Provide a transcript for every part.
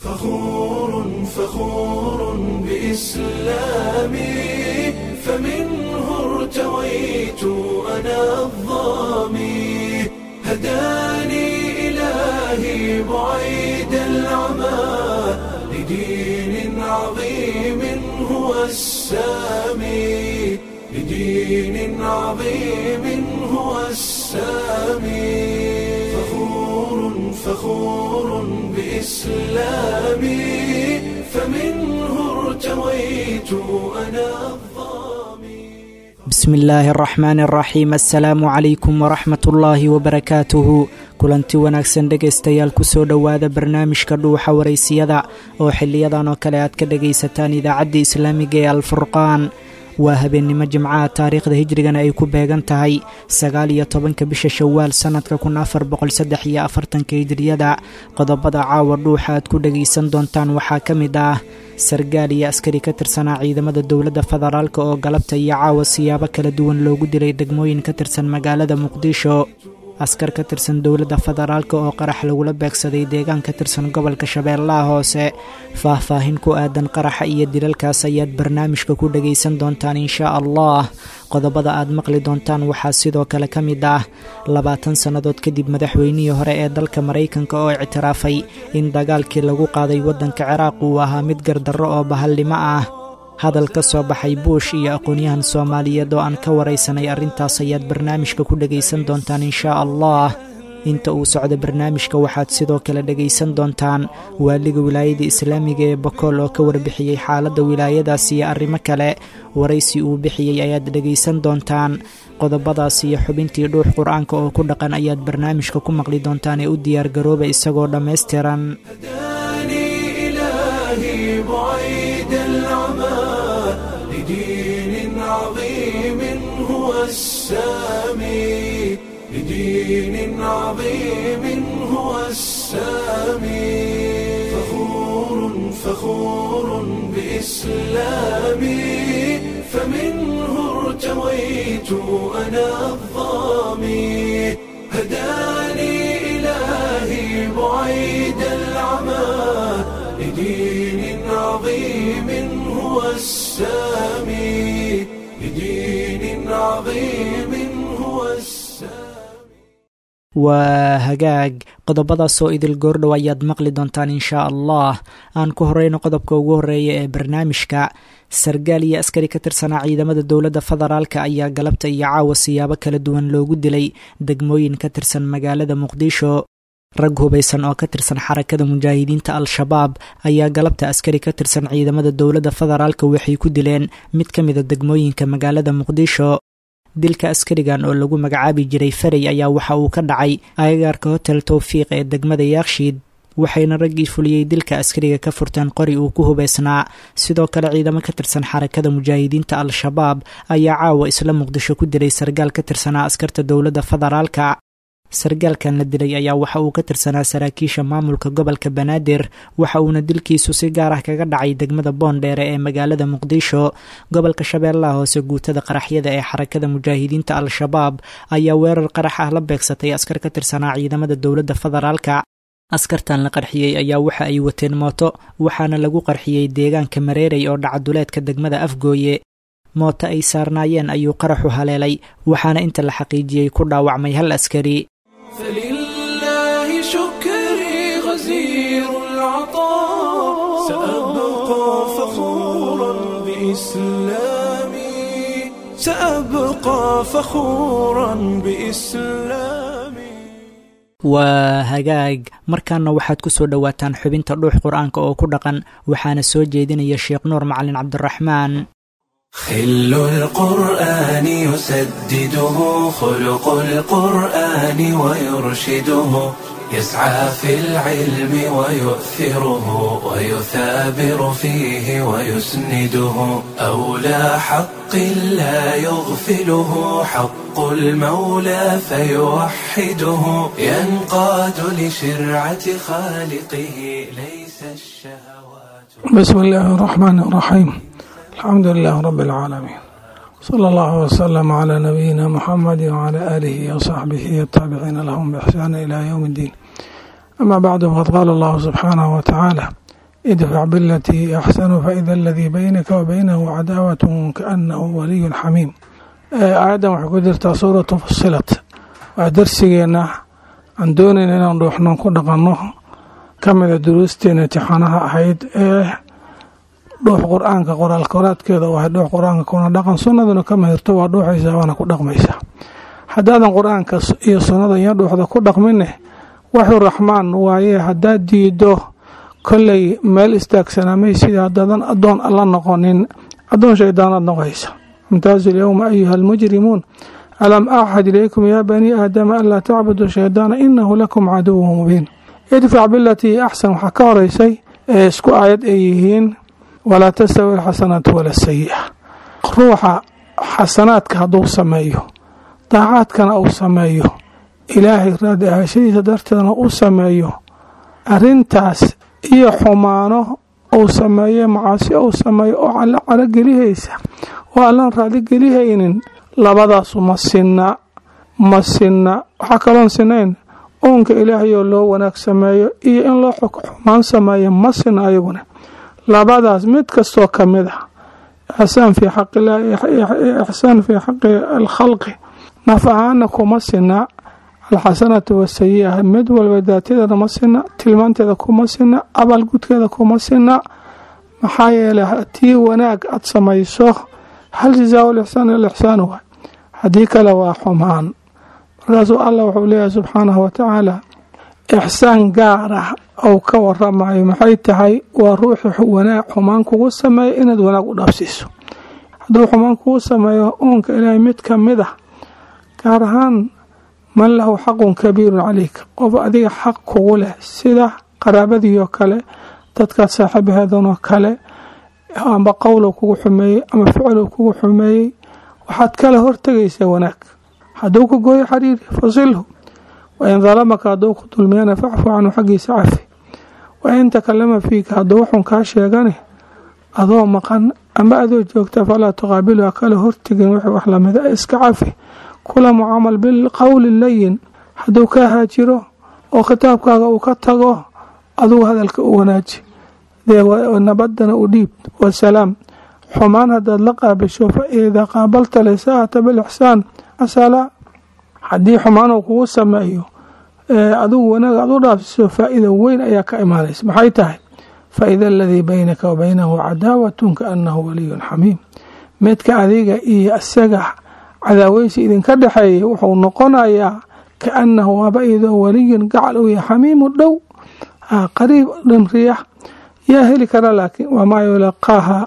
فخور فخور بإسلامي فمنه ارتويت أنا الظامي هداني إلهي بعيد العمى لدين عظيم هو السامي لدين عظيم هو السامي فخور فخور بإسلامي فمنه ارتويت أنا الظامي bismi illaahi araxmaani araxiim assalaamu calaykum waraxmat ullaahi wabarakaatuhu kulanti wanaagsan dhegaystayaal kusoo dhowaada barnaamijka dhuuxa waraysiyada oo xiliyadan oo kale aad ka dhagaysataan idaacadda islaamiga ee alfurqaan waa habeennimo jimcaha taariikhda hijrigana ay ku beegan tahay sagaal iyo tobanka bisha shawaal sannadka kun afar boqolsaddex iyo afartanka hijriyada qodobada caawa dhuuxa aad ku dhagaysan doontaan waxaa ka mid ah sargaal iyo askari ka tirsanaa ciidamada dowladda federaalk oo galabta iyo caawa siyaabo kala duwan loogu dilay degmooyin ka tirsan magaalada muqdisho askar ka tirsan dowladda federaalk oo qarax lagula beegsaday deegaan ka tirsan gobolka shabeellaha hoose faah-faahin ku aadan qaraxa iyo dilalkaas ayaad barnaamijka ku dhagaysan doontaan inshaa allah qodobada aad maqli doontaan waxaa sidoo kale ka mid ah labaatan sannadood kadib madaxweynihii hore ee dalka maraykanka oo ictiraafay in dagaalkii lagu qaaday waddanka ciraaq uu ahaa mid gardarro oo bahallimo ah hadal ka soo baxay buush iyo aqoonyahan soomaaliyeed oo aan ka waraysanay arrintaas ayaad barnaamijka ku dhagaysan doontaan inshaa allah inta uu socdo barnaamijka waxaad sidoo kale dhagaysan doontaan waaliga wilaayada islaamiga ee bokool oo ka warbixiyey xaaladda wilaayadaas iyo arrimo kale waraysi uu bixiyey ayaad dhagaysan doontaan qodobadaas iyo xubintii dhuux qur-aanka oo ku dhaqan ayaad barnaamijka ku maqli doontaan ee u diyaargarooba isagoo dhammaystiran هداني إلهي بعيد العمى لدين عظيم هو السامي لدين عظيم هو السامي فخور فخور بإسلامي فمنه ارتويت أنا الظامي هداني إلهي بعيد العمى لدين عظيم هو السامي لدين عظيم هو السامي waa hagaag qodobadaasoo idil goordhow ayaad maqli doontaan inshaa allah aan ku horeyno qodobka ugu horeeya ee barnaamijka sargaal iyo askari ka tirsanaa ciidamada dowladda federaalk ayaa galabta iyo caawa siyaabo kala duwan loogu dilay degmooyin ka tirsan magaalada muqdisho rag hubaysan oo ka tirsan xarakada mujaahidiinta al-shabaab ayaa galabta askari ka tirsan ciidamada dowladda federaalk waxay ku dileen mid ka mida degmooyinka magaalada muqdisho dilka askarigan oo lagu magacaabi jiray farey ayaa waxa uu ka dhacay agagaarka hotel towfiiq ee degmada yaakshiid waxayna raggii fuliyey dilka askariga ka furteen qori uu ku hubaysnaa sidoo kale ciidamo ka tirsan xarakada mujaahidiinta al-shabaab ayaa caawa isla muqdisho ku dilay sargaal ka tirsanaa askarta dowladda federaalka sargaalkan la dilay ayaa waxa uu ka tirsanaa saraakiisha maamulka gobolka banaadir waxa uuna dilkiisu si gaar ah kaga dhacay degmada boondheere ee magaalada muqdisho gobolka shabeellaha hoose guutada qaraxyada ee xarakada mujaahidiinta al-shabaab ayaa weerar qarax ah la beegsatay askar ka tirsanaa ciidamada dowladda federaalka askartan la qarxiyey ayaa waxa ay wateen mooto waxaana lagu qarxiyey deegaanka mareerey oo dhacaduleedka degmada afgooye mooto ay saarnaayeen ayuu qaraxu haleelay waxaana inta la xaqiijiyey ku dhaawacmay hal askari فلله شكري غزير العطاء سأبقى فخورا بإسلامي سأبقى فخورا بإسلامي waa hagaag markaana waxaad ku soo dhowaataan xubinta dhuux qur-aanka oo ku dhaqan waxaana soo jeedinaya sheekh nuur macalin cabdiraxmaan خل القرآن يسدده خلق القرآن ويرشده يسعى في العلم ويؤثره ويثابر فيه ويسنده أولى حق لا يغفله حق المولى فيوحده ينقاد لشرعة خالقه ليس الشهوات بسم الله الرحمن الرحيم الحمد لله رب العالمين صلى الله وسلم على نبينا محمد وعلى آله وصحبه التابعين لهم بإحسان إلى يوم الدين أما بعد فقد قال الله سبحانه وتعالى idfac bilatii axsanu faida aladii baynaka wa baynahu cadaawatun kaanahu waliyun xamiim aayaddan waxay ku jirtaa suuratu fusilat waa darsigeenna aan doonayna inaan dhuuxnoon ku dhaqanno ka mida duruusteena imtixaanaha ahayd ee dhuux qur-aanka qoraal koraadkeeda u ahayd dhuux qur-aanka kuna dhaqan sunnaduna ka mahirto waa dhuuxaysaa waana ku dhaqmaysaa haddaadan qur-aanka iyo sunnada iyo dhuuxda ku dhaqmine waxuu raxmaan waaye haddaad diido kolley meel istaagsanamay sidii haddaadan addoon alla noqonin addoon shaydaanaad noqoysa imtaazu lyowma ayuha almujrimuun alam axad ilaykum yaa banii aadama anlaa tacbuduu shaydaana inahu lakum caduwu mubiin idfac bilatii axsan waxaa ka horeysay ee isku aayad ay yihiin walaa tastawi alxasanaatu wala sayi'a ruuxa xasanaadka hadduu sameeyo daacaadkana uu sameeyo ilaahay raadi ahashadiisa darteedna u sameeyo arintaas iyo xumaano uu sameeye macaasi uu sameeyo oo alla calogelihaysa oo allaan raadigelihaynin labadaasu ma sinna ma sinna waxaa kaloon sinayn uunka ilaahayoo loo wanaag sameeyo iyo in loo xumaan sameeyo ma sinna ayaguna labadaas mid kastoo ka mid ah ixsaan fii xaqilaahi ixsaan fii xaqi alkhalqi naf ahaana kuma sinna alxasanatu wasayi'a mid walba daatadeeda ma sinna tilmaanteeda kuma sinna abaalgudkeeda kuma sinna maxaa yeeley hatii wanaag aad samayso hal jazaa lixsaan ilixsaan waay haddii kale waa xumaan markaasuu allah wuxuu leeyahay subxaanahu watacaala ixsaan gaar ah ou ka waramayo maxay tahay waa ruuxi wanaag xumaan kugu sameeya inaad wanaag u dhaafsiiso hadduu xumaan kugu sameeyo uunka ilaahay mid ka mid ah gaar ahaan man lahu xaqun kabiirun calayka qof adiga xaq kugu leh sida qaraabadiioo kale dadkaad saaxiibaheedanoo kale amba qowlow kugu xumeeyey ama ficlow kugu xumeeyey waxaad kala hortegaysaa wanaag hadduu ku gooyo xariiri fasilhu wain dalamaka hadduu ku dulmiyana facfu canhu xaggiisa cafi wain takalama fiika hadduu wuxun kaa sheegane adoo maqan ama adoo joogta falaa tuqaabilu ha kala hortegin wixii wax lamida iska cafi kula mucaamal bilqowli layin hadduu kaa haajiro oo khitaabkaaga uu ka tago adugu hadalka u wanaaji nabadana u dhiib wasalaam xumaan haddaad la qaabisho fa idaa qaabalta lisaata bilixsaan asalaa haddii xumaan uu kugu sameeyo adigu wanaag aad u dhaafsiso faa-ida weyn ayaa ka imaanaysa maxay tahay faida aladii baynaka wa baynahu cadaawatun kaanahu waliyun xamiim midka adiga iyo isaga cadaaweysi idinka dhexeeya wuxuu noqonayaa kaanahu waaba idoo waliyun gacal u yahay xamiimu dhow qariib dhanriya yaa heli kara laakiin wamaa yulaqaaha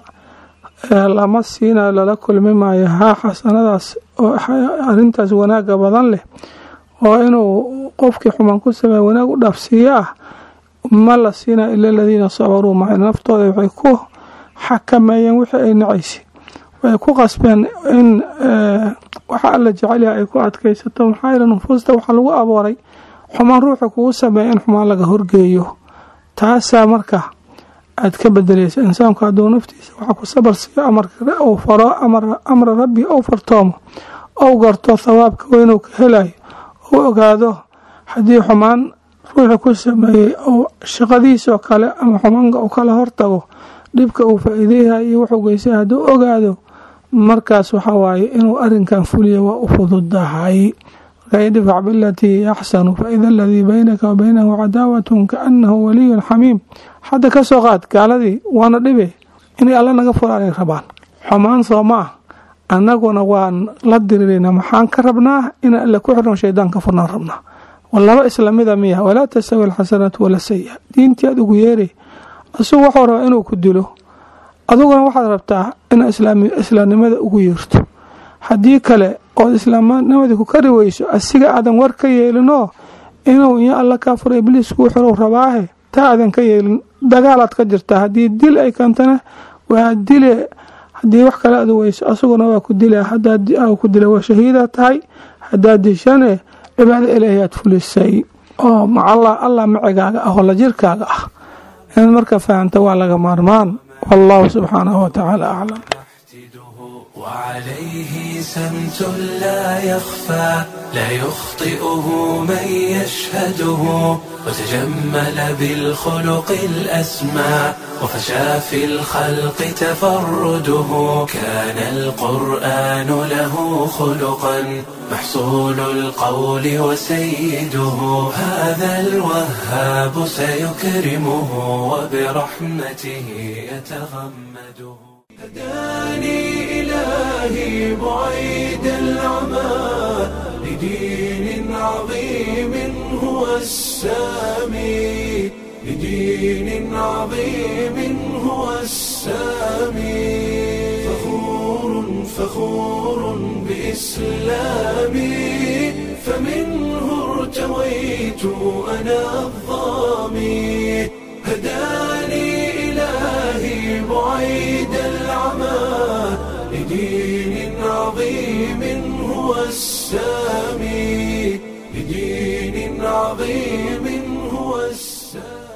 lama siinayo lala kulmi maayo haa xasanadaas oo arintaas wanaaga badan leh oo inuu qofkii xumaan ku sameeya wanaag u dhaafsiiyo ah ma la siinayo ila aladiina sabaruu maca naftooda waxay ku xakameeyeen wixii ay nacaysay way ku qasbeen in waxa alla jecelyaha ay ku adkaysato maxaa yeele nufuusta waxaa lagu abooray xumaan ruuxa kugu sameeya in xumaan laga horgeeyo taasaa marka aad ka bedelaysa insaanku hadduu naftiisa waxa ku sabar siiyo amarka uu faro amra rabbi ou fartoomo ou garto thawaabka weynuu ka helayo ou ogaado haddii xumaan ruuxi ku sameeyey ou shaqadiisoo kale ama xumaanka uu kala hortago dhibka uu faa-iideyaha iyo wuxuu geystay hadduu ogaado markaas waxa waaye inuu arinkan fuliya waa u fududahay marka idfac bilatii axsanu faida aladii baynaka wa baynahu cadaawatun kaanahu waliyun xamiim hadda ka soo qaad gaaladii waana dhibe inay alla naga furaanay rabaan xumaan soo ma ah annaguna waan la dirirayna maxaan ka rabnaa inaan alla ku xirno shaydaan ka furnaan rabnaa laba islamida miya walaa tastawi alxasanaatu wala sayi diintii aad ugu yeeray asugu waxuu rabaa inuu ku dilo aduguna waxaad rabtaa inaad islaamnimada ugu yeerto haddii kale ood islaamnimadii ku kari weyso asiga aadan war ka yeelinoo inuu iyo alla kaa furo ibliis kuu xirow rabaahe taa aadan ka yeelin dagaalaad ka jirtaa haddii dil ay keentana waa dile haddii wax kale aad weyso asaguna waa ku dila hadaad ku dila waa shahiida tahay haddaad dishane cibaado ilaahi aad fulisay oo macalla allah macigaaga ah oo la jirkaaga ah inaad marka fahamta waa laga maarmaan wallahu subxaanahu watacaala aclam وعليه سمت لا يخفى لا يخطئه من يشهده وتجمل بالخلق الأسمى وفشى في الخلق تفرده كان القرآن له خلقا محصول القول وسيده هذا الوهاب سيكرمه وبرحمته يتغمده هداني إلهي بعيد العمى لدين عظيم هو السامي لدين عظيم هو السامي فخور فخور بإسلامي فمنه ارتويت أنا الظامي هداني إلهي بعيد العمى لدين عظيم هو السامي لدين عظيم هو السامي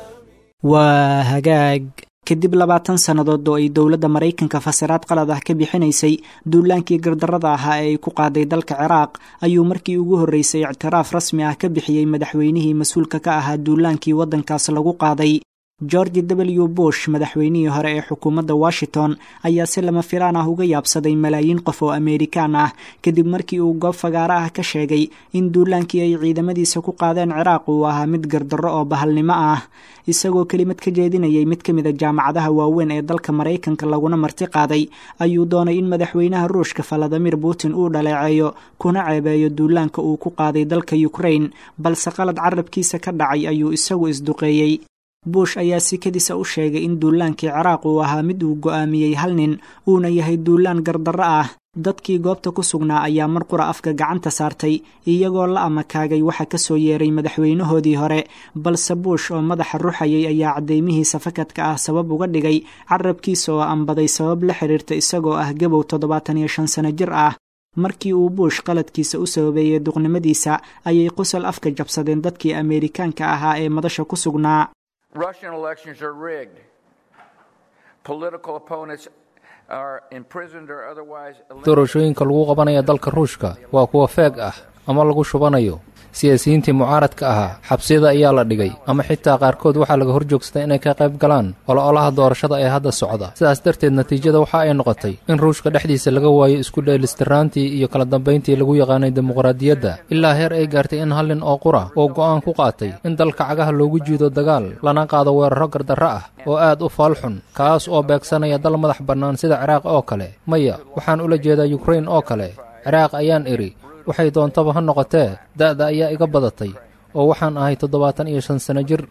waa hagaag kadib labaatan sannadood oo ay dowladda maraykanka fasiraad qalad ah ka bixinaysay duulaankii gardarrada ahaa ee ay ku qaaday dalka ciraaq ayuu markii ugu horreysay ictiraaf rasmi ah ka bixiyey madaxweynihii mas-uulka ka ahaa duulaankii waddankaas lagu qaaday george w bush madaxweynihii hore ee xukuumadda washington ayaa si lama filaan ah uga yaabsaday malaayiin qof oo ameerikaan ah kadib markii uu goob fagaaro ah ka sheegay in duulaankii ay ciidamadiisa ku qaadeen ciraaq uu ahaa mid gardarro oo bahalnimo ah isagoo kelimad ka jeedinayay mid ka mida jaamacadaha waaweyn ee dalka maraykanka laguna marti qaaday ayuu doonay in madaxweynaha ruushka valadimir putin uu dhaleeceeyo kuna ceebeeyo duulaanka uu ku qaaday dalka ukrain balse qalad carabkiisa ka dhacay ayuu isagu isduqeeyey bush ayaa sikadiisa u sheegay in duulaankii ciraaq uu ahaa mid uu go'aamiyey hal nin uuna yahay duulaan gardarro ah dadkii goobta ku sugnaa ayaa mar qura afka gacanta saartay iyagoo la amakaagay waxa ka soo yeeray madaxweynahoodii hore balse bush oo madaxa ruxayay ayaa caddeymihiisa fakadka ah sabab uga dhigay carabkiisa oo ambaday sabab la xiriirta isagoo ah gabow toddobaatan iyo shan sano jir ah markii uu bush qaladkiisa u sababeeyey duqnimadiisa ayay qosol afka jabsadeen dadkii ameerikaanka ahaa ee madasha ku sugnaa Russian elections are rigged. Political opponents are imprisoned or otherwise doorashooyinka lagu qabanaya dalka ruushka waa kuwa feeg ah ama lagu shubanayo siyaasiyiintii mucaaradka ahaa xabsiyada ayaa la dhigay ama xitaa qaarkood waxaa laga hor joogsaday inay ka qayb galaan ololaha doorashada ee hadda socda sidaas darteed natiijada waxa ay noqotay in ruushka dhexdiisa laga waayo isku dheelistiraantii iyo kala dambayntii lagu yaqaanay dimuqraadiyadda ilaa heer ay gaartay in hal nin oo qura oo go'aan ku qaatay in dalka cagaha loogu jiido dagaal lana qaado weeraro gardarro ah oo aad u faalxun kaas oo beegsanaya dal madax bannaan sida ciraaq oo kale maya waxaan ula jeedaa yukrain oo kale ciraaq ayaan idhi waxay doontaba ha noqotee da'da ayaa iga badatay oo waxaan ahay toddobaatan iyo shan sano jir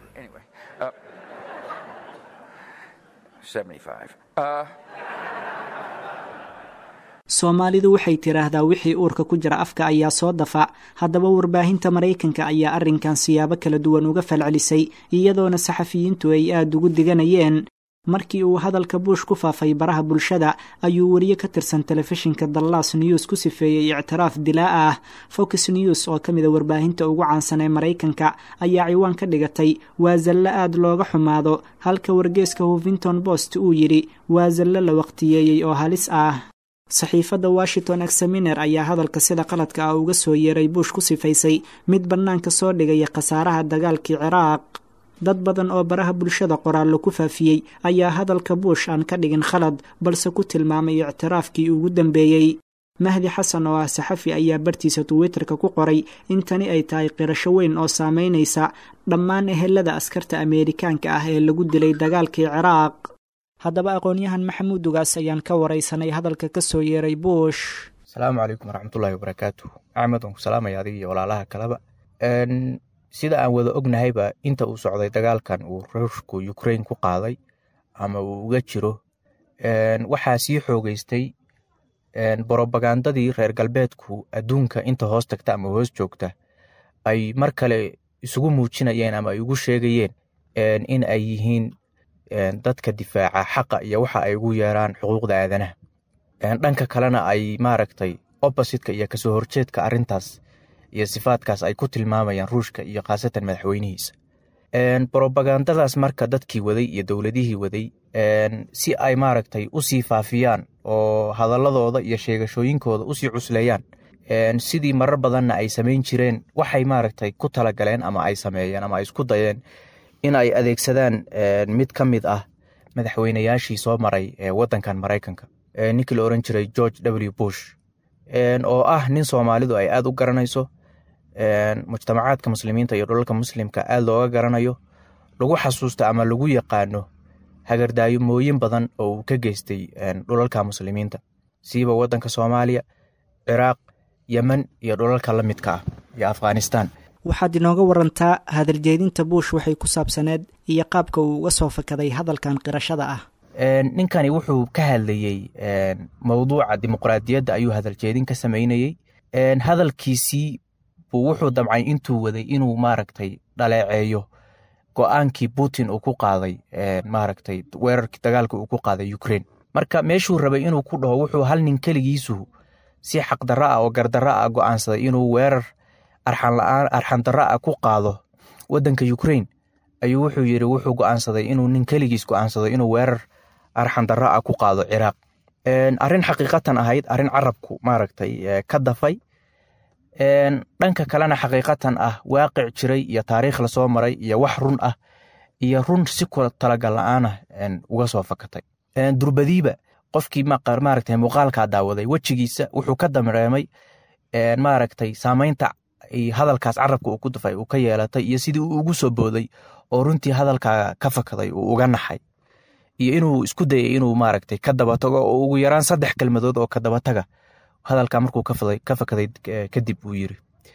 soomaalidu waxay tidhaahdaa wixii uurka ku jira afka ayaa soo dafa haddaba warbaahinta maraykanka ayaa arrinkan siyaabo kala duwan uga falcelisay iyadoona saxafiyiintu ay aad ugu diganayeen markii uu hadalka buush ku faafay baraha bulshada ayuu weriye ka tirsan telefishinka dallas news ku sifeeyey ictiraaf dilaa ah fox news oo ka mida warbaahinta ugu caansan ee maraykanka ayaa ciwaan ka dhigatay waa zallo aad looga xumaado halka wargeeska huffington post uu yidhi waa zallo la waqtiyeeyey oo halis ah saxiifadda washington examiner ayaa hadalka sida qaladka ah uga soo yeeray buush ku sifaysay mid bannaanka soo dhigaya khasaaraha dagaalkii ciraaq dad badan oo baraha bulshada qoraallo ku faafiyey ayaa hadalka buush aan ka dhigin khalad balse ku tilmaamay ictiraafkii ugu dambeeyey mahdi xasan oo ah saxafi ayaa bartiisa twitterka ku qoray in tani ay tahay qirasho weyn oo saameynaysa dhammaan ehelada askarta ameerikaanka ah ee lagu dilay dagaalkii ciraaq haddaba aqoon-yahan maxamuud ugaas ayaan ka waraysanay hadalka ka soo yeeray buush asalaamu calaykum waraxmatullaahi wabarakaatu axmed waan ku salaamaya adiga iyo walaalaha kaleba sida aan wada ognahayba inta uu socday dagaalkan uu ruushku ukrain ku qaaday ama uu uga jiro waxaa sii xoogeystay brobagandadii reer galbeedku adduunka inta hoos tagta ama hoos joogta ay mar kale isugu muujinayeen ama ay ugu sheegayeen in ay yihiin dadka difaaca xaqa iyo waxa ay ugu yeeraan xuquuqda aadanaha dhanka kalena ay maaragtay oppositka iyo kasoo horjeedka arintaas iyo sifaadkaas ay ku tilmaamayaan ruushka iyo khaasatan madaxweynihiisa brobagandadaas marka dadkii waday iyo dowladihii waday si ay maaragtay usii faafiyaan oo hadaladooda iyo sheegashooyinkooda usii cusleeyaan sidii marar badanna ay samayn jireen waxay maaragtay ku talagaleen ama ay sameeyeen ama ay isku dayeen in ay adeegsadaan mid ka mid ah madaxweynayaashii soo maray wadankan maraykanka ninkii la oran jiray george w bush oo ah nin soomaalidu ay aad u garanayso mujtamacaadka muslimiinta iyo dhulalka muslimka aad looga garanayo lagu xasuusto ama lagu yaqaano hagardaayomooyin badan oo uu ka geystay dhulalka muslimiinta siiba wadanka soomaaliya ciraaq yemen iyo dhulalka la midka ah iyo afghanistan waxaad inooga warantaa hadaljeedinta buush waxay ku saabsaneed iyo qaabka uu uga soo fakaday hadalkan qirashada ah ninkani wuxuu ka hadlayey mowduuca dimuqraadiyadda ayuu hadaljeedin ka sameynayey hadalkiisii buu wuxuu damcay intuu waday inuu maaragtay dhaleeceeyo go-aankii putin uu ku qaaday maaragtay weerarkii dagaalka uu ku qaaday ukraine marka meeshuu rabay inuu ku dhaho wuxuu hal nin keligiisu si xaqdarro ah oo gardarro ah go'aansaday inuu weerar arxanla'aan arxandarro ah ku qaado waddanka ukraine ayuu wuxuu yidhi wuxuu go'aansaday inuu nin keligiis go'aansado inuu weerar arxandarro ah ku qaado ciraaq arrin xaqiiqatan ahayd arrin carabku maaragtay ka dafay dhanka kalena xaqiiqatan ah waaqic jiray iyo taariikh lasoo maray iyo wax run ah iyo run si kula talagal la'aanah uga soo fakatay durbadiiba qofkii maaragtay muuqaalkaa daawaday wejigiisa wuxuu ka dareemay maaragtay saamaynta hadalkaas carabka uu ku dafay uu ka yeelatay iyo sidii uu ugu soo booday oo runtii hadalkaa ka fakaday uu uga naxay iyo inuu isku dayay inuu maaragtay ka dabatago oo ugu yaraan saddex kelmadood oo ka dabataga hadalka markuu ka fakaday kadib uu yiri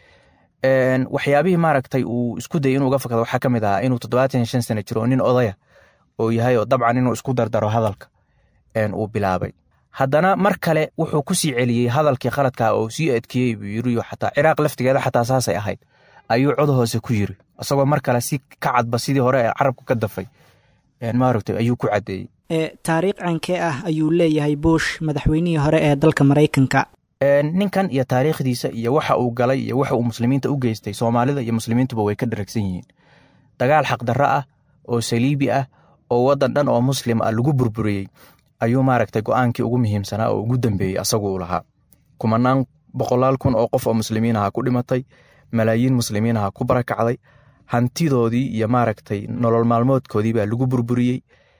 waxyaabihii maaragtay uu isku dayay inuu uga fakado waxaa ka mid ahaa inuu toddobaatan iyo shan sano jiro oo nin odaya oo yahay oo dabcan inuu isku dardaro hadalka uu bilaabay haddana mar kale wuxuu ku sii celiyey hadalkii khaladkaa oo sii adkeeyey buu yiri xataa ciraaq laftigeeda xataa saasay ahayd ayuu cod hoose ku yiri isagoo mar kale si ka cadba sidii hore ee carabku ka dafay maaragtay ayuu ku caddeeyey taariikh cankee ah ayuu leeyahay bush madaxweynihii hore ee dalka maraykanka ninkan iyo taariikhdiisa iyo waxa uu galay iyo waxa uu muslimiinta u geystay soomaalida iyo muslimiintuba way ka dharagsan yihiin dagaal xaqdarro ah oo saliibi ah oo waddan dhan oo muslim ah lagu burburiyey ayuu maaragtay go-aankii ugu muhiimsanaa oo ugu dambeeyey asagu uu lahaa kumanaan boqolaal kun oo qof oo muslimiin aha ku dhimatay malaayiin muslimiin aha ku barakacday hantidoodii iyo maaragtay nolol maalmoodkoodii baa lagu burburiyey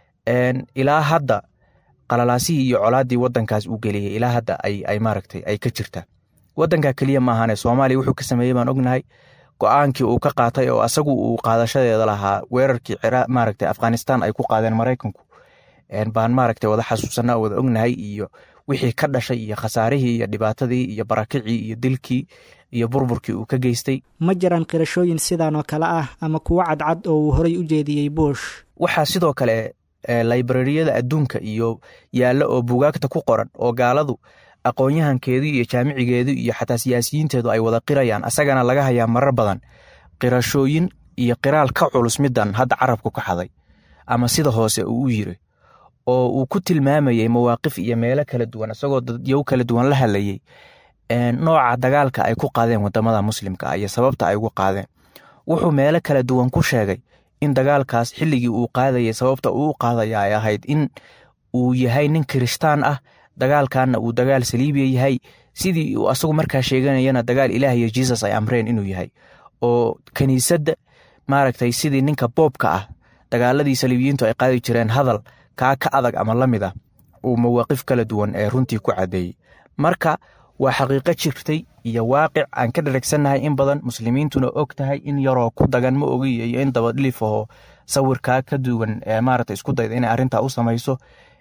ilaa hadda qalalaasihii iyo colaaddii waddankaas uu geliyey ilaa hadda ay maaragtay ay ka jirtaa waddanka keliya maahane soomaaliya wuxuu ka sameeyey baan ognahay go-aankii uu ka qaatay oo asagu uu qaadashadeeda lahaa weerarkii maaragtay afghanistan ay ku qaadeen maraykanku baan maaragtay wada xasuusanaa wada ognahay iyo wixii ka dhashay iyo khasaarihii iyo dhibaatadii iyo barakicii iyo dilkii iyo burburkii uu ka geystay ma jiraan qirashooyin sidan oo kale ah ama kuwo cadcad oo uu horay u jeediyey bush waxaa sidoo kale librariyada adduunka iyo yaalla oo bugaagta ku qoran oo gaaladu aqoon-yahankeedu iyo jaamicigeedu iyo xataa siyaasiyiinteedu ay wada qirayaan asagana laga hayaa marar badan qirashooyin iyo qiraal ka culus midan hadda carabku ka xaday ama sida hoose uu u yiri oo uu ku tilmaamayey mawaaqif iyo meelo kala duwan isagoo dadyow kala duwan la hadlayey nooca dagaalka ay ku qaadeen wadamada muslimka ah iyo sababta ay ugu qaadeen wuxuu meelo kala duwan ku sheegay in dagaalkaas xilligii uu qaadayay sababta uu u qaadaya ay ahayd in uu yahay nin kirishtaan ah dagaalkanna uu dagaal saliibiya yahay sidii uu asagu markaa sheeganayana dagaal ilaah iyo jisus ay amreen inuu yahay oo kiniisadda maaragtay sidii ninka boobka ah dagaaladii saliibiyiintu ay qaadi jireen hadal kaa ka adag ama la mid ah uu mawaaqif kala duwan ee runtii ku caddeeyey marka waa xaqiiqo jirtay iyo waaqic aan ka dharagsannahay in badan muslimiintuna og tahay in yaroo ku dagan ma ogi iyo in dabadhilif aho sawirkaa ka duwan maaragta isku dayda inay arrintaa u samayso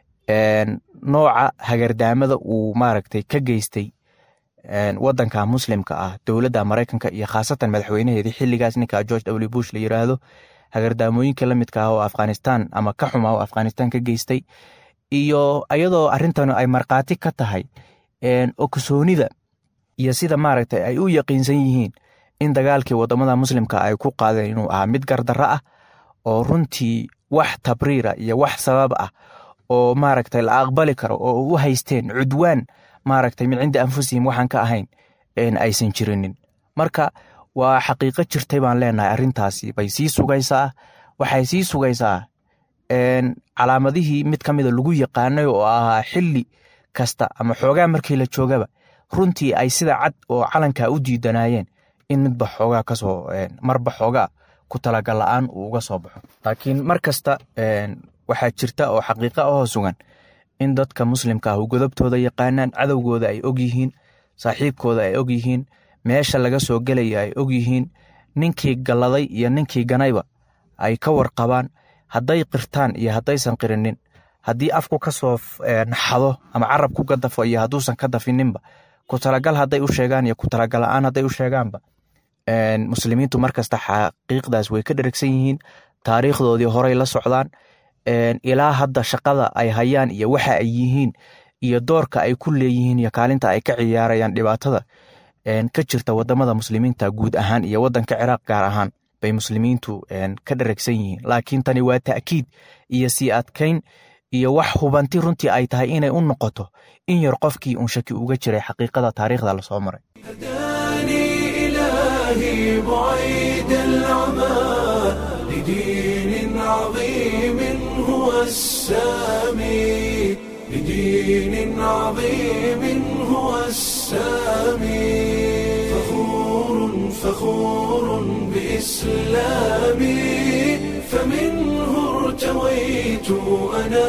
nooca hagardaamada uu maaragtay ka geystay waddanka muslimka ah dowladda maraykanka iyo khaasatan madaxweynaheedii xilligaas ninka george w bush la yiraahdo hagardaamooyinka la midka ah oo afghanistan ama ka xuma oo afghanistan ka geystay iyo ayadoo arrintan ay markhaati ka tahay okusoonida iyo sida maaragtay ay u yaqiinsan yihiin in dagaalkii wadamada muslimka ay ku qaadeen inuu ahaa mid gardarro ah oo runtii wax tabriira iyo wax sabab ah oo maaragtay la aqbali karo oo u haysteen cudwaan maaragtay min cinda anfusihim waxaan ka ahayn aysan jirinin marka waa xaqiiqo jirtay baan leenahay arrintaasi bay sii sugaysaa waxay sii sugaysaa calaamadihii mid ka mida lagu yaqaanay oo ahaa xilli kasta ama xoogaa markii la joogaba runtii ay sida cad oo calankaa u diidanayeen in midba xoogaa kasoo marba xoogaa ku talagal la-aan uu uga soo baxo laakiin mar kasta waxaa jirta oo xaqiiqa ahoo sugan in dadka muslimka ah godobtooda yaqaanaan cadowgooda ay og yihiin saaxiibkooda ay og yihiin meesha laga soo gelaya ay og yihiin ninkii galladay iyo ninkii ganayba ay ka warqabaan hadday qirtaan iyo haddaysan qirinin haddii afku ka soo naxado ama carab ku gadafo iyo hadduusan ka dafininba ku talagal hadday u sheegaan iyo ku talagal la-aan hadday u sheegaanba muslimiintu markasta xaqiiqdaas way ka dheragsan yihiin taariikhdoodii horey la socdaan ilaa hadda shaqada ay hayaan iyo waxa ay yihiin iyo doorka ay ku leeyihiin iyo kaalinta ay ka ciyaarayaan dhibaatada ka jirta wadamada muslimiinta guud ahaan iyo wadanka ciraaq gaar ahaan bay muslimiintu ka dheragsan yihiin laakiin tani waa ta'kiid iyo sii adkayn iyo wax hubanti runtii ay tahay inay u noqoto in yar qofkii uun shaki uga jiray xaqiiqada taariikhda lasoo maray إلهي بعيد العمى لدين عظيم هو السامي لدين عظيم هو السامي فخور فخور بإسلامي فمنه ارتويت أنا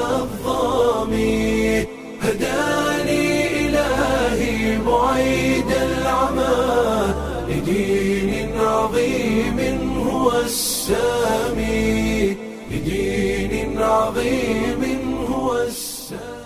الظامي هداني إلهي بعيد العمى لدين عظيم هو السامي لدين عظيم هو السامي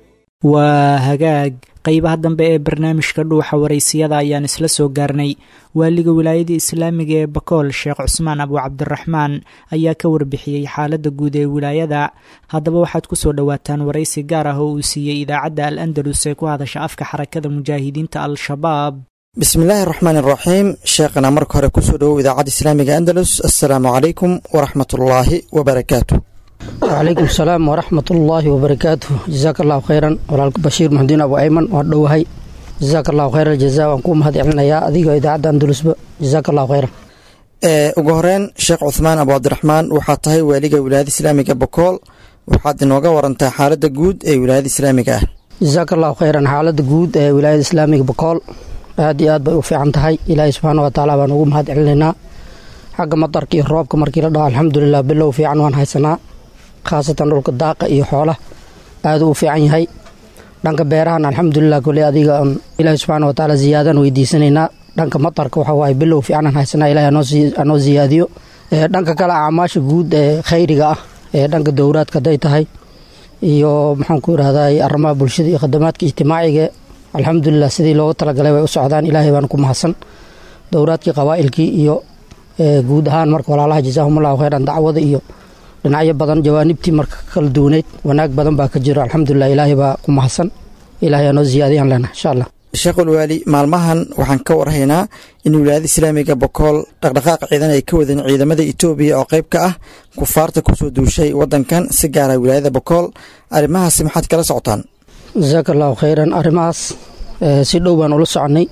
waa hagaag qeybaha dambe ee barnaamijka dhuuxa waraysiyada ayaan isla soo gaarnay waaliga wilaayada islaamiga ee bakool sheekh cusmaan abu cabdiraxmaan ayaa ka warbixiyey xaaladda guud ee wilaayada haddaba waxaad ku soo dhowaataan waraysi gaar ah oo uu siiyey idaacadda al andalus ee ku hadasha afka xarakada mujaahidiinta al-shabaab bismillaahi raxmaan iraxiim sheekhana marka hore kusoo dhowow idaacadda islaamiga andalus assalaamu calaykum waraxmatullaahi wabarakaatu wcalaykum asalaam waraxmat ullaahi wabarakaatu jasaaka allahu khayran walaalka bashiir maxudiin abu ayman waan dhowahay jasaaka allahu khayr aljaza waan kuu mahad celinayaa adigoo idaacadda andalusba jasaaka allahu khayran ugu horeyn sheekh cuhmaan abu cabdiraxmaan waxaad tahay waaliga wilaayada islaamiga bokool waxaad inooga warantaa xaaladda guud ee wilaayada islaamiga ah jasaaka allahu khayran xaaladda guud ee wilaayada islaamiga bokool aad iyo aad bay u fiican tahay ilaahay subxaana wa tacaala baan ugu mahad celinaynaa xagga madarka iyo roobka markii la dhaho alxamdulilah bilow fiican waan haysanaa khaasatan dhulka daaqa iyo xoolaha aad u fiican yahay dhanka beerahan alxamdulilah kole adiga ilaahi subxaana watacaala ziyaadan weydiisanaynaa dhanka matarka waxa waaye bilow fiicanan haysanaa ilahi anoo ziyaadiyo dhanka kale acmaasha guud ee khayriga ah ee dhanka dowraadka haday tahay iyo maxaan ku irahday arrimaha bulshada iyo khadamaadka ijtimaaciga alxamdulilah sidii loogu talagalay way u socdaan ilaahay baan ku mahadsan dowraadkii qabaa'ilkii iyo guud ahaan marka walaalaha jazaahumullahu khayran dacwada iyo dhinacyo badan jawaanibtii marka kala duwaneyd wanaag badan baa ka jiro alxamdulilah ilaahay baa ku mahadsan ilahay anoo ziyaadiyaan leenaha insha allah sheekhul waali maalmahan waxaan ka warhaynaa in wilaayada islaamiga bokool dhaqdhaqaaq ciidan ay ka wadeen ciidamada etoobiya oo qayb ka ah kufaarta kusoo duushay wadankan si gaara wilaayada bokool arrimahaasi maxaad kala socotaan jasaaka allahu khayran arrimahaas si dhow baan ula soconay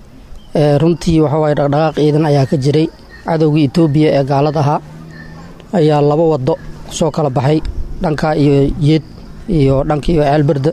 runtii waxawaaye dhaqdhaqaaq ciidan ayaa ka jiray cadowgii etoobiya ee gaalad ahaa ayaa laba wado soo kala baxay dhanka iyo yeed iyo dhanka iyo ceelbirda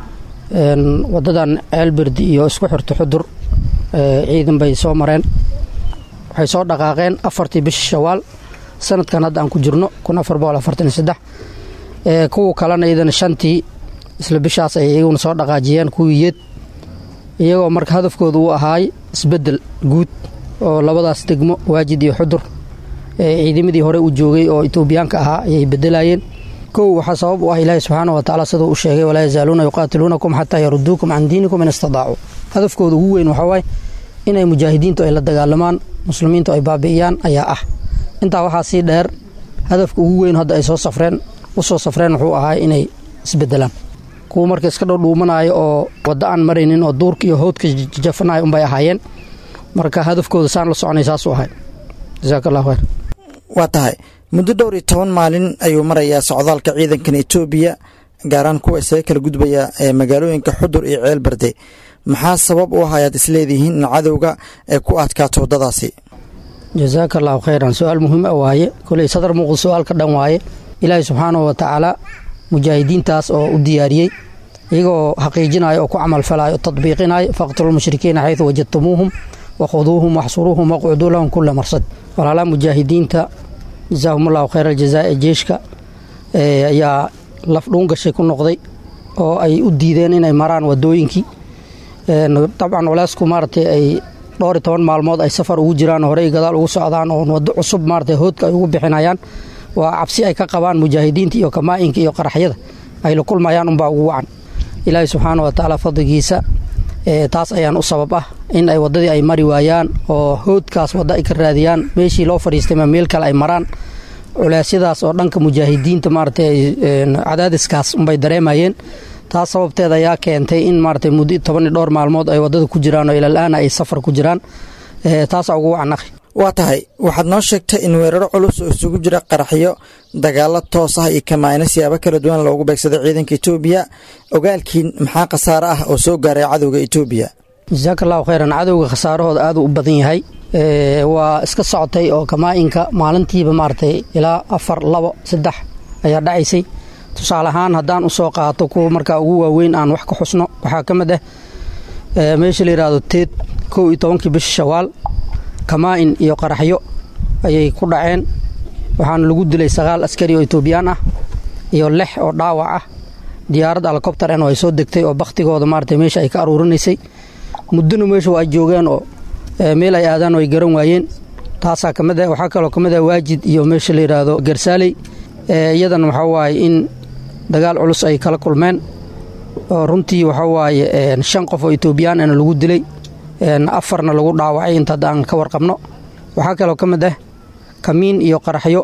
wadadan ceelbirdi iyo isku xirto xudur ciidan bay soo mareen waxay soo dhaqaaqeen afartii bisha shawaal sanadkan hadda aan ku jirno kun afar boqol afartan iyo saddex kuwa kalena iyadana shantii isla bishaas ay iyaguna soo dhaqaajiyeen kuwii yeed iyagoo marka hadafkooda uu ahaay isbeddel guud oo labadaas degmo waajid iyo xudur ciidamadii hore u joogay oo etoobiyaanka ahaa ayay bedelayeen kow waxaa sabab u ah ilaahi subxaana wa tacaala siduu u sheegay walaa yazaaluuna yuqaatiluunakum xataa yaruduukum can diinikum in istadaacuu hadafkooda ugu weyn waxaa waaye inay mujaahidiintu ay la dagaalamaan muslimiintu ay baabi'iyaan ayaa ah intaa waxaa sii dheer hadafka ugu weyn hadda ay soo safreen u soo safreen wuxuu ahaa inay isbedelaan kuwa marka iska dhowdhuumanaayo oo waddo aan maraynin oo duurka iyo howdka jafanayo unbay ahaayeen marka hadafkooda saan la soconay saasuu ahay jasaaka allahu khayr waa tahay muddo dhowr iyo toban maalin ayuu marayaa socdaalka ciidankan etoobiya gaaraan kuwa isaga kala gudbaya ee magaalooyinka xudur iyo ceel barde maxaa sabab u ah ayaad isleedihiin in cadowga ay ku adkaato waddadaasi jasaaka allahu khayran su-aal muhiim a waaye koley sadar muuqda su-aal ka dhan waaye ilaahay subxaanahu wa tacaala mujaahidiintaas oo u diyaariyey iyagoo xaqiijinayo oo ku camalfalayo o tadbiiqinayo faqtulu lmushrikiina xaydu wajadtumuuhum wakhuduuhum waxsuruuhum waqcuduu lahum kula marsad walaalaha mujaahidiinta jasaahum allahu khayra aljazaa ee jeeshka ayaa laf dhuun gashay ku noqday oo ay u diideen inay maraan wadooyinkii dabcan walaasku maaratay ay dhowr iyo toban maalmood ay safar ugu jiraan horey gadaal ugu socdaan oo waddo cusub maarata hoodka ay ugu bixinayaan waa cabsi ay ka qabaan mujaahidiinta iyo kamaa'inka iyo qaraxyada ay la kulmayaan unbaa ugu wacan ilaahay subxaana wa tacaala fadligiisa taas ayaan u sabab ah in ay waddadii ay mari waayaan oo hoodkaas wadda ay ka raadiyaan meeshii loo fadhiistay ma meel kale ay maraan culeysyadaas oo dhanka mujaahidiinta maaratay cadaadiskaas unbay dareemayeen taas sababteeda ayaa keentay in maaratay muddo toban iyo dhowr maalmood ay waddada ku jiraan oo ilal-aana ay safar ku jiraan taasaa ugu wacan akhi waa tahay waxaad noo sheegtay in weeraro culus oo isugu jira qaraxyo dagaalo toos ah iyo kamaayno siyaabo kala duwan loogu beegsaday ciidanka etoobiya ogaalkiin maxaa khasaare ah oo soo gaaray cadowga etoobiya jasaaka allahu khayran cadowga khasaarahooda aad u badan yahay waa iska socotay oo kamaa'inka maalintiiba maaratay ilaa afar labo saddex ayaa dhacaysay tusaale ahaan haddaan usoo qaato kuwa markaa ugu waaweyn aan wax ka xusno waxaa ka mid ah meesha la yidhaahdo teed kow iyo tobankii bisha shawaal kamaa'in iyo qaraxyo ayay ku dhaceen waxaana lagu dilay sagaal askari oo etoobiyaan ah iyo lix oo dhaawac ah diyaarad alkobtaren oo ay soo degtay oo bakhtigooda maarata meesha ay ka aruurinaysay muddona meesha waa ay joogeen oo meel ay aadaan oo ay garan waayeen taasaa ka mid ah waxaa kaloo ka mid ah waajid iyo meesha la yidhaahdo garsaaley iyadana waxaa waaye in dagaal culus ay kala kulmeen oo runtii waxaa waaye shan qof oo etoobiyaan ana lagu dilay afarna lagu dhaawacay inta hadda aan ka warqabno waxaa kaloo ka mid ah kamiin iyo qaraxyo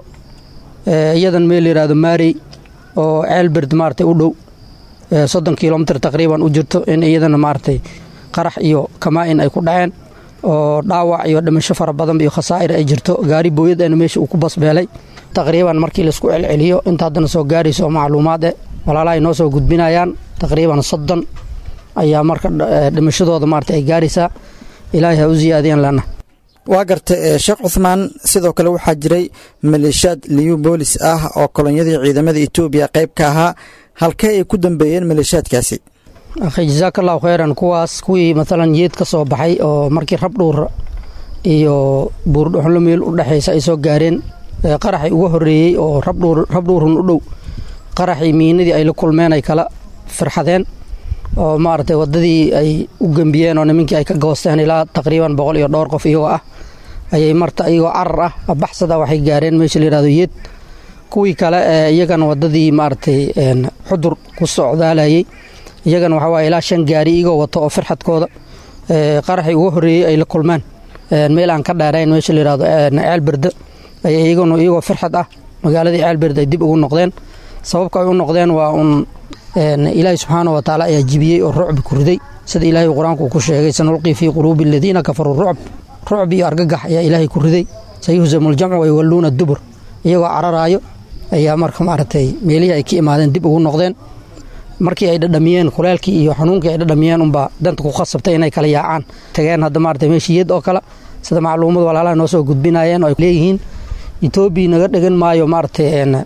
iyadan meel la yidhaahdo maarey oo ceelberd maaratay u dhow soddon kilomitr taqriiban u jirto in iyadana maaratay qarax iyo kamaa'in ay ku dhaceen oo dhaawac iyo dhimasho fara badan iyo khasaa'ir ay jirto gaari booyadana meesha uu ku basbeelay taqriiban markii laisku celceliyo inta haddana soo gaarayso oo macluumaad eh walaalaha ay noo soo gudbinayaan taqriiban soddon ayaa marka dhimashadooda maarata ay gaaraysaa ilaahay ha u siyaadiyaan lana waa garta sheekh cuhmaan sidoo kale waxaa jiray maleeshiyaad liyu boolis ah oo kolonyadii ciidamada etoobiya qayb ka ahaa halkee ay ku dambeeyeen maleeshiyaadkaasi akhi jasaaka allahu khayran kuwaas kuwii maalan yeed ka soo baxay oo markii rabdhuur iyo buurdhuxlo meel u dhexaysa ay soo gaareen qaraxii uga horeeyey oo rabdhuurun u dhow qaraxii miinadii ay la kulmeen ay kala firxadeen oo maaragtay waddadii ay u gembiyeen oo nimankii ay ka goosteen ilaa taqriiban boqol iyo dhowr qof iyagoo ah ayay marta iyagoo carar ah baxsada waxay gaareen meesha la yihahdo yeed kuwii kale ee iyagana waddadii maaragtay xudur ku socdaalayey iyagana waxaa waaye ilaa shan gaari iyagoo wato oo firxadkooda qaraxii uga horeeyey ay la kulmeen meel aan ka dheerayn meesha la yihahdo ceelberde ayay iyaguna iyagoo firxad ah magaaladii ceelberde ay dib ugu noqdeen sababka ay u noqdeen waa un ilaahay subxaana wa tacaala ayaa jibiyey oo rucbi ku riday sida ilaahay qur-aanku ku sheegay sanulqii fii quluubi aladiina kafaruu rucb rucb iyo argagax ayaa ilaahay ku riday sayuhzamu ljamcu wayuwalluuna dubur iyagoo cararaayo ayaa marka maaragtay meelihii ay ka imaadeen dib ugu noqdeen markii ay dhadhamiyeen kuleelkii iyo xanuunkii ay dhadhamiyeen unbaa danta ku khasabtay inay kala yaacaan tageen hadda maarata meeshiyad oo kale sida macluumad walaalaha noo soo gudbinayeen oo ay leeyihiin etoobiya naga dhegan maayo maaragtay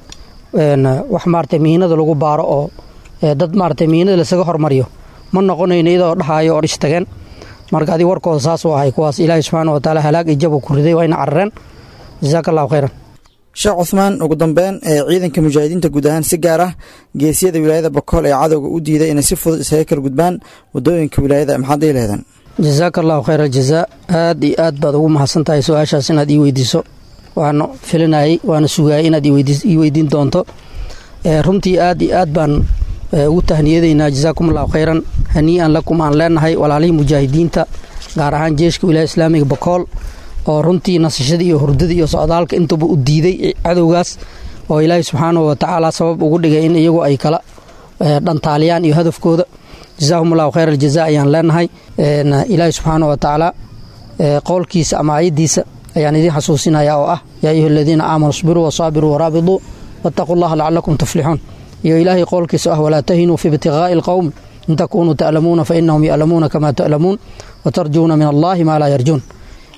wax maarata miinada lagu baaro oo dad maarata miinada lasaga hormariyo ma noqonayno iyadoo dhahaayo oo dhish tageen marka adi warkooda saas u ahay kuwaas ilaahay subxaana wa taala halaag iyo jabo ku riday waa ina carareen jasaaka allahu khayran sheekh cuhmaan ugu dambeyn ee ciidanka mujaahidiinta guud ahaan si gaar ah geesiyada wilaayada bokool ee cadowga u diiday inay si fudud isaga kala gudbaan wadooyinka wilaayada maxaad ii lehdeen jasaaka allahu khayr aljazaa aad iyo aad baad ugu mahadsan tahay su-aashaas inaad ii weydiiso waana filinayay waana sugaayay inaad ii weydiin doonto runtii aad iyo aad baan ugu tahniyadaynaa jasaakum allahu khayran hanii'an lakum aan leenahay walaalihii mujaahidiinta gaar ahaan jeeshka wilaaya islaamiga bokool oo runtii nasashadii iyo hurdadii iyo socdaalka intuba u diiday cadowgaas oo ilaahay subxaanahu wa tacaala sabab ugu dhigay in iyagu ay kala dhantaaliyaan iyo hadafkooda jasaahum allahu khayr aljaza ayaan leenahay ilaahay subxaanahu wa tacaala qowlkiisa ama ayadiisa ayaan idiin xasuusinaya oo ah yaa ayuha aladiina aamanuu isbiruu wasaabiruu waraabiduu wattaquu llaha lacalakum tuflixuun iyo ilaahay qowlkiisa ah walaa tahinuu fi ibtiqaa'i alqowm in takunuu ta'lamuuna fa inahum ya'lamuuna kama ta'lamuun watarjuuna min allahi maa laa yarjuun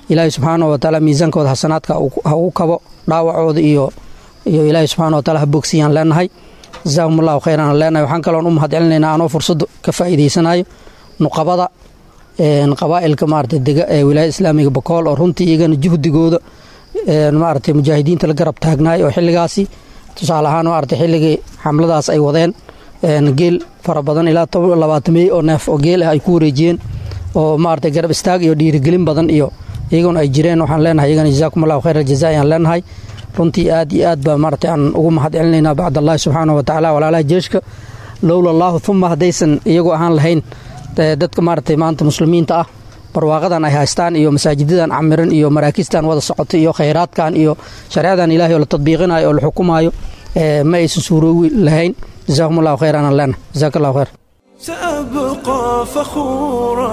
ilaahay subxaana wa tacaala miisaankooda xasanaadka ha ugu kabo dhaawacooda iyo iyo ilaahay subxana wa taala ha bogsiyaan leenahay jasaahum allahu khayran aan leenahay waxaan kaloon u mahad celinaynaa anoo fursad ka faa'iidaysanayo nuqabada qabaa'ilka maarata dega ee wilaayada islaamiga bakool oo runtii iyagana juhdigooda maarata mujaahidiinta la garab taagnaay oo xilligaasi tusaale ahaan maarata xilligii xamladaas ay wadeen geel fara badan ilaa labaatamey oo neef oo geel ah ay ku wareejiyeen oo maarata garab istaag iyo dhiirigelin badan iyo iyaguna ay jireen waxaan leenahay iyagana jazaakum allahu khayr aljaza ayaan leenahay runtii aad iyo aad baa maarata aan ugu mahad celinaynaa bacd allahi subxaana wa tacaala walaalaha jeeshka lowla allaahu uma haddaysan iyagu ahaan lahayn dadka maaragtay maanta muslimiinta ah barwaaqadan ay haystaan iyo masaajidadan camiran iyo maraakiistan wada socota iyo khayraadkan iyo shareecadan ilahay oo la tadbiiqinayo oo la xukumaayo ma aysan suuroowi lahayn jazakum allahu khayran aan leenahay jazaak allahu khayr سأبقى فخورا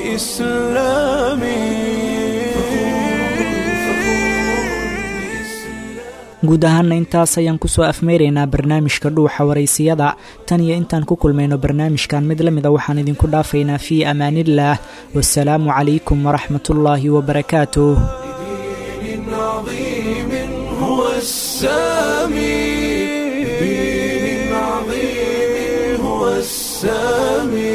بإسلامي guud ahaana intaas ayaan kusoo afmeyraynaa barnaamijka dhuuxa waraysiyada tan iyo intaan ku kulmayno barnaamijkan mid la mida waxaan idinku dhaafaynaa fii amaaniillaah wasalaamu calaykum waraxmatullaahi wabarakaatuh دين عظيم هو السامي دين عظيم هو السامي